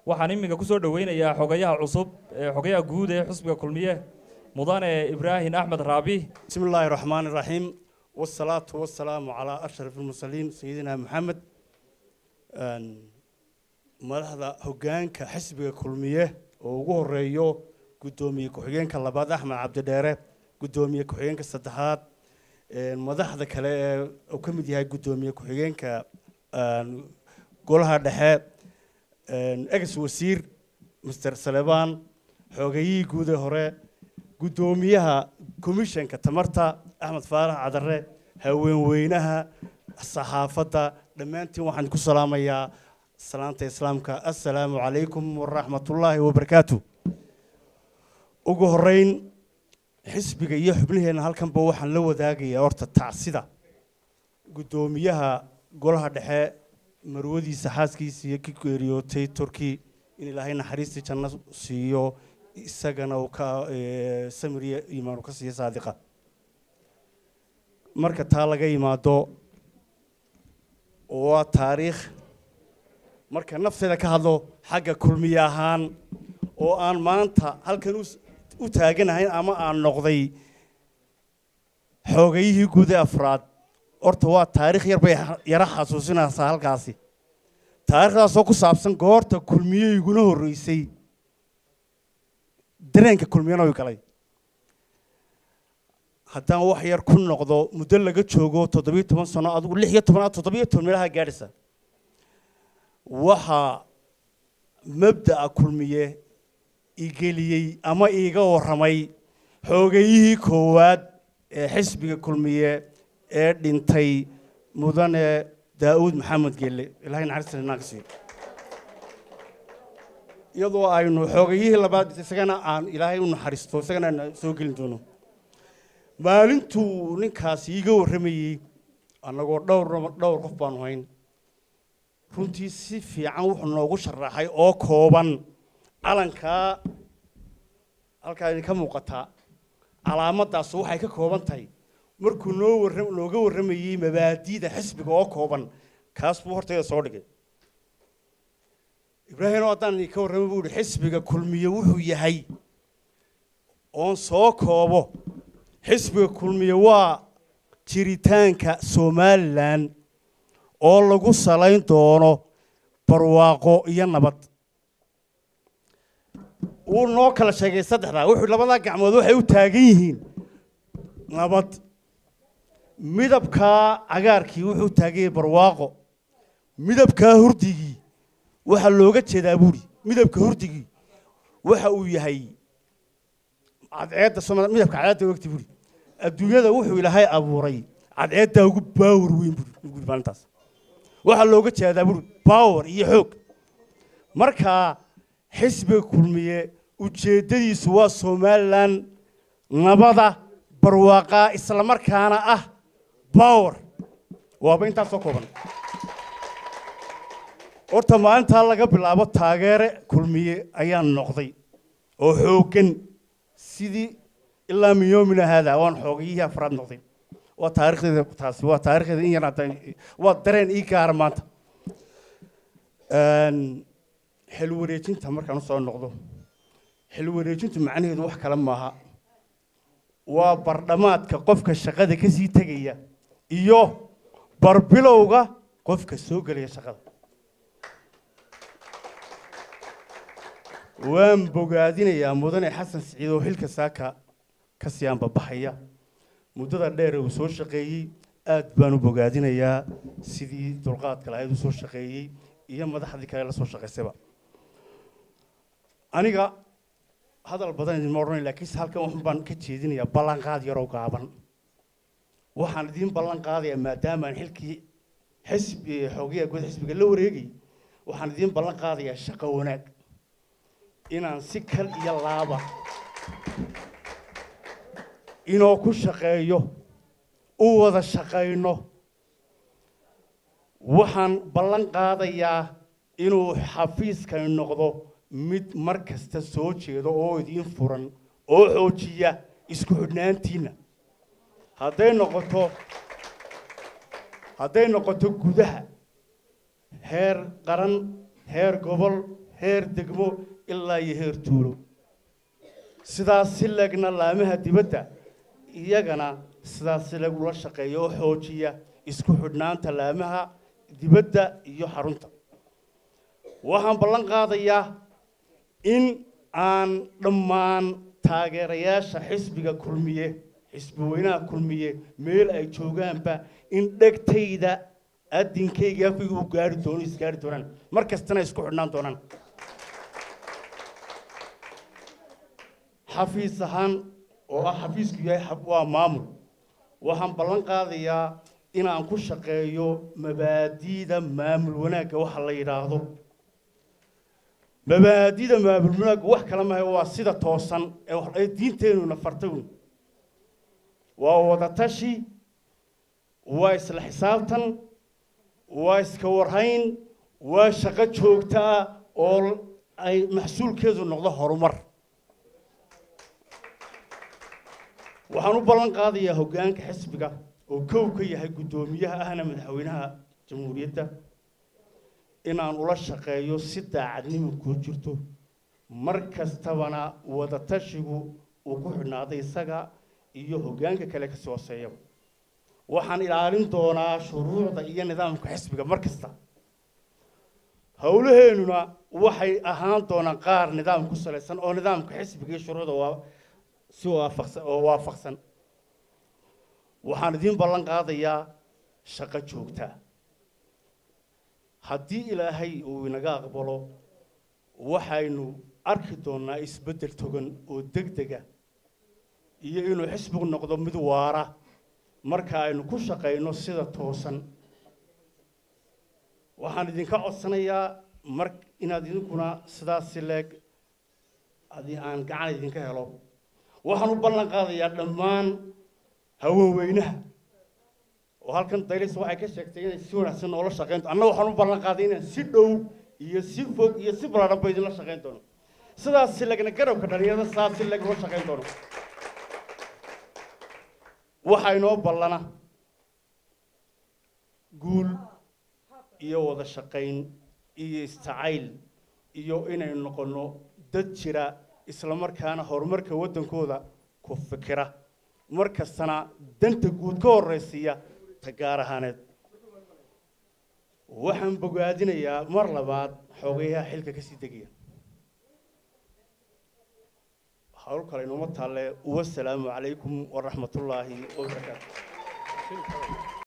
waxaan iminka kusoo dhoweynayaa xogayaha cusub ee xogayaha guud ee xusbiga kulmiye mudane ibraahim axmed raabi بسم الله الرحمن الرحيم والصلاة والسلام على أشرف المرسلين سيدنا محمد أن مدحدا هوغانكا حسبيga kulmiye oo ugu horeeyo gudoomiye ku-xigeenka labaad axmed cabdidheere gudoomiye ku-xigeenka saddexaad een, madaxda kale ee uu ka mid yahay gudoomiye ku-xigeenka een, golaha dhexe een, ex wasiir mr salebaan xoogayihii guud ee hore gudoomiyaha komishanka tamarta axmed faarax cadare haweenweynaha saxaafadda dhammaantiin waxaan ku salaamayaa salaanta islaamka assalaamu calaykum waraxmatullaahi wabarakaatu ugu horeyn xisbiga iyo xubnaheenna halkanba waxaan la wadaagayaa horta tacsida guddoomiyaha golaha dhexe marwadiisa xaaskiisa iyo ki geeriyootay turki in ilaahay naxariistii janno siiyo isagana uu ka eh, samiriya iimaan uu ka siiyo saadiqa marka taa laga yimaado waa taariikh marka nafteeda ka hadlo xagga kulmiye ahaan oo aan maanta halkan u s- u taaganahayn ama aan noqday xoogayihii guud ee afraad horta waa taariikh yar bay ha- yara xasuusinaysaa halkaasi taariikhdaasoo ku saabsan goorta kulmiye iguna horreysay dareenka kulmiyana way galay haddaan wax yar ku noqdo muddo laga joogo toddobiyo toban sano adigu lix iyo tobanaad toddobiyo toban meelaha gaadhaysa waxaa mabda'a kulmiye igeliyey ama iiga warramay xoogayihii koowaad ee xisbiga kulmiye ee dhintay mudane daa'uud maxamed gelle ilaahay naxariista inaan ka siiyo iyadoo aynu xoogayihii labaad isagana aan ilaahay u naxariisto isagana aan soo gelin doono maalintuu ninkaasi iiga warramayey annagoo dhowr dhowr qof baanu hayn runtii si fiican wuxuu noogu sharaxay oo kooban calankaa halkaa idinka muuqataa calaamaddaas waxay ka kooban tahay markuu noo warra nooga warramayey mabaadi'da xisbiga oo kooban kaas buu hortayda soo dhigay ibraahim oo haddaan idinka warramay buu yihi xisbiga kulmiye wuxuu yahay oon soo koobo xisbiga kulmiye waa jiritaanka somalilan oo lagu salayn doono barwaaqo iyo nabad wuu noo kala sheegay saddexdaa wuxuu labadaa gacmood waxay u taagan yihiin nabad midabkaa cagaarkii wuxuu taagan yahay barwaaqo midabkaa hurdigii waxaa looga jeedaa buuri midabka hurdigii waxa uu yahay cadceedda Soomaali midabka cadceedda wagti buuri adduunyada wuxuu ilaahay abuuray cadceeddaa ugu baawar weyn buuri buuri maalintaas waxaa looga jeedaa buuri baawar iyo xoog markaa xisbiga kulmiye ujeeddadiisu waa somalilan nabada barwaaqaa islamarkaana ah baawar waaba intaas soo kooban horta maalintaa laga bilaabo taageere kulmiye ayaan noqday oo xooggan sidii ilaa min yoomina haada waan xoogayihii afraad noqday waa taarikhdeeda taasi waa taarikhdeeda in yar haddaan waa dareen ii gaara maanta Een, xil wareejinta markaan usoo noqdo xil wareejintu macnaheedu wax kale maaha waa bardhamaadka qofka shaqada ka sii tegaya iyo barbilowga qofka soo gelaya shaqada waan bogaadinayaa mudane xasan siciid oo xilka saaka ka sii anbabaxaya muddada dheer ee uu soo shaqeeyey aad baan u bogaadinayaa sidii dulqaadka lahayd u soo shaqeeyey iyo madaxdii kale la soo shaqaysayba aniga hadal badan idinma odhanay laakiinse halkan waxun baan ka jeedinayaa ballanqaad yaroo gaaban waxaan idiin ballan qaadayaa maadaamaan xilkii xisbi xoogayaa guud xisbiga la wareegay waxaan idiin ballan qaadayaa shaqo wanaag inaan si kal iyo laaba inoo ku shaqeeyo u wada shaqayno waxaan ballan qaadayaa inuu xafiiskani noqdo mid mar kasta soo jeedo oo idiin furan oo xoojiya isku xidhnaantiinna hadday noqoto hadday noqoto gudaha heer qaran heer gobol heer degmo ilaa iyo heer tuulo sidaas si legna laamaha dibadda iyagana sidaas si leg ula shaqeeya oo xoojiya isku xidhnaanta laamaha dibadda iyo xarunta waxaan ballan qaadayaa in aan dhammaan taageerayaasha xisbiga kulmiye xisbi weynaha kulmiye meel ay joogaanba in dhegtayda adinkayga afkayga u gaari doono isgaari doonaan mar kastana isku xidhnaan doonaan xafiis ahaan oo ah xafiisku yahay xab- waa maamul waxaan ballan qaadayaa inaan ku shaqeeyo mabaadi'da maamul wanaagga waxa la yidhaahdo mabaadi'da maamul wanaagga wax kala mahay waa sida toosan ee wax- ee diinteenuna fartay un waa wadatashi waa isla xisaabtan waa iska warhayn waa shaqo joogta ah oo ay maxsuulkeedu noqdo horumar waxaan u ballan qaadayaa hoggaanka xisbiga oo kow ka yahay guddoomiyaha ahna madaxweynaha jamhuuriyadda inaan ula shaqeeyo si daacadnimo kuu jirto mar kastabana wadatashigu uu ku xidhnaaday isaga iyo hoggaanka kale kasii hooseeyaba waxaan ilaalin doonaa shuruucda iyo nidaamka xisbiga mar kasta howlaheennuna waxay ahaan doonaan qaar nidaam ku salaysan oo nidaamka xisbiga iyo shuruucda waa si waafaqsan oo waafaqsan waxaan idiin ballan qaadayaa shaqo joogta haddii ilaahay uu inaga aqbalo waxaynu arki doonnaa isbeddel togan oo degdega iyo inuu xisbigu noqdo mid waara marka aynu ku shaqayno sida toosan waxaan idinka codsanayaa mar inaad idinkuna sidaas si leeg adi aan gacan idinka helo waxaan u ballan qaadayaa dhammaan haweenweynaha oo halkan daylis waxay ka sheegtay inay si wanaagsan noola shaqayn anna waxaan u ballan qaaday inaan si dhow iyo si fog iyo si ballaaranba idinla shaqayn doono sidaas si legna garabka dhalinyarada sidaas si leg ula shaqayn doono waxaa inoo ballana guul iyo wada shaqayn iyo istacayl iyo inaynu noqonno dad jira isla markaana horumarka waddankooda ku fikira mar kastana danta guud ka horraysiiya ta gaar ahaaneed waxaan bogaadinayaa mar labaad xoogayaha xilka kasii degaya hawl kale inuuma taalle wasalaamu calaykum waraxmatullaahi wabarakaatu